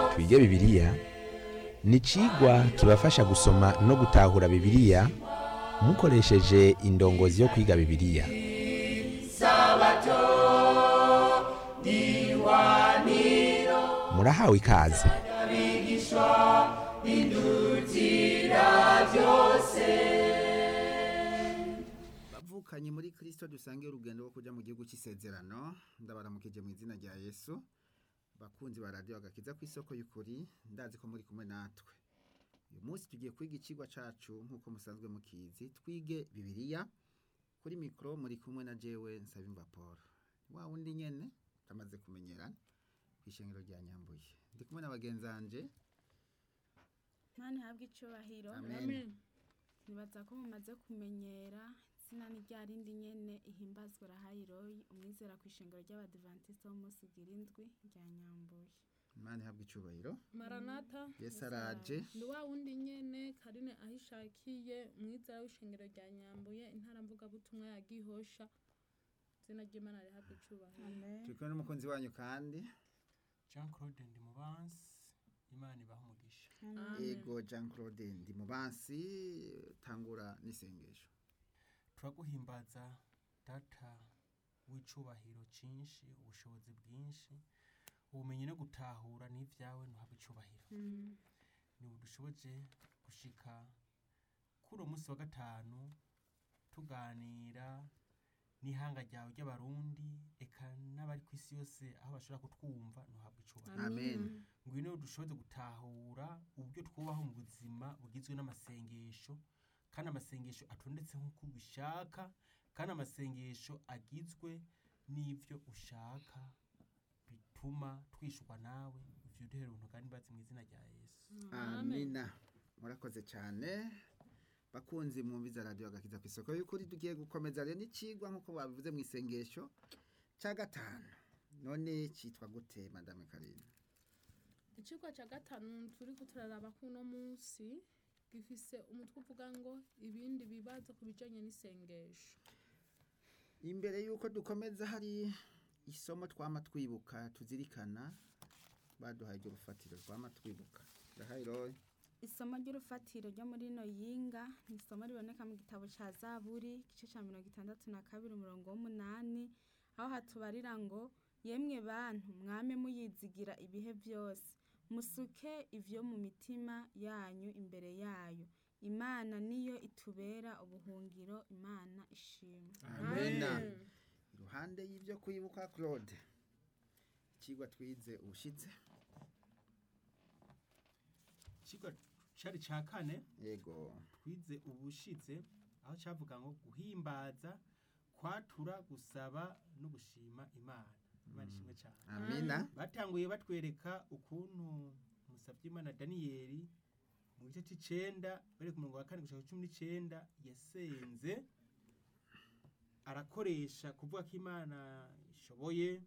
twige bibiliya ni icigwa kibafasha gusoma no gutahura bibiliya mukoresheje indongozi yo kwiga bibiliya murahawe ikaze bavukanye muri kirisito dusange urugendo rwo kujya mu gihugu cy'isezerano ndabaramukije mu izina rya yesu bakunzi ba radiyo agakiza ku isoko y'ukuri ndazi ko muri kumwe natwe uyu munsi tugiye kwiga ikigwa cyacu nk'uko musanzwe mukizi twige bibiliya kuri mikoro muri kumwe na jewe nsabimba paul wa wundi nyene tamaze kumenyerana ku ishengero rya nyambuye ndi kumwe na bagenzi banje Mani habwe icubahiro Amen. nibaza ko mumaze kumenyera izina ni rya rindi nyene ihimbazwa rahayiroyi umwizera ku ishengero ry'abadivantisite b'umunsi ugira indwi rya nyambuye imana ihabwa icubahiro maranata yesu araje ni wa wundi nyene karine aho ishakiye umwizera w'ishengero rya nyambuye intara mvugabutumwa ya gihosha izina ry'imana rihabwa icubahiro amen turi kumwe n'umukunzi wanyu kandi jean claude ndimubansi imana ibaha umugisha Amen. ego jean claude ndi mubansi tangura n'isengesho turaguhimbaza data w'icubahiro cyinshi ubushobozi bwinshi ubumenyi no gutahura n'ibyawe ntuhabwe icubahiro Mm. niwe dushoboje gushika kuri uwo munsi wa gatanu tuganira n'ihanga ryawe ry'abarundi eka n'abari ku isi yose aho bashobora kutwumva ntuhabwe icubahiro amen ngwino dushoboze gutahura uburyo twubaho mu buzima bugizwe n'amasengesho kandi amasengesho atondetse nk'uko ubishaka kandi amasengesho agizwe n'ibyo ushaka bituma twishurwa nawe ivyo duhera ubuntu kandi bazi mu izina rya yesu amina murakoze cyane bakunzi mwumviza radiyo agakiza ku isoko y'ukuri tugiye gukomeza rero n'ikigwa nk'uko babivuze mu isengesho cya gatanu none cyitwa gute madame karine icigwa ca gatanu turiko turaraba kuno munsi gifise umutwe uvuga ngo ibindi bibazo ku bijanye n'isengesho imbere y'uko dukomeza hari isomo twama twibuka tuzirikana baduhaye iryo rufatiro twama twibuka ndahayiroye isomo ry'urufatiro ryo muri ino yinga ni isomo riboneka mu gitabo ca zaburi igice ca mirongo itandatu na kabiri umurongo w'umunani aho hatubarira ngo yemwe bantu mwame muyizigira ibihe byose musuke ivyo mu mitima yanyu imbere yayo imana niyo itubera ubuhungiro imana ishimwe amena Amen. iruhande y'ibyo kwibuka claude ikigwa twize ubushize ikigwa cari ca kane yego twize ubushize aho cavuga ngo guhimbaza kwatura gusaba no gushima imana imana ishimwe cyane amina batanguye batwereka ukuntu musabyimana daniyeli mu gice c'icenda bari ku murongo wa kane gushaka cumi n'icenda yasenze arakoresha kuvuga ko imana ishoboye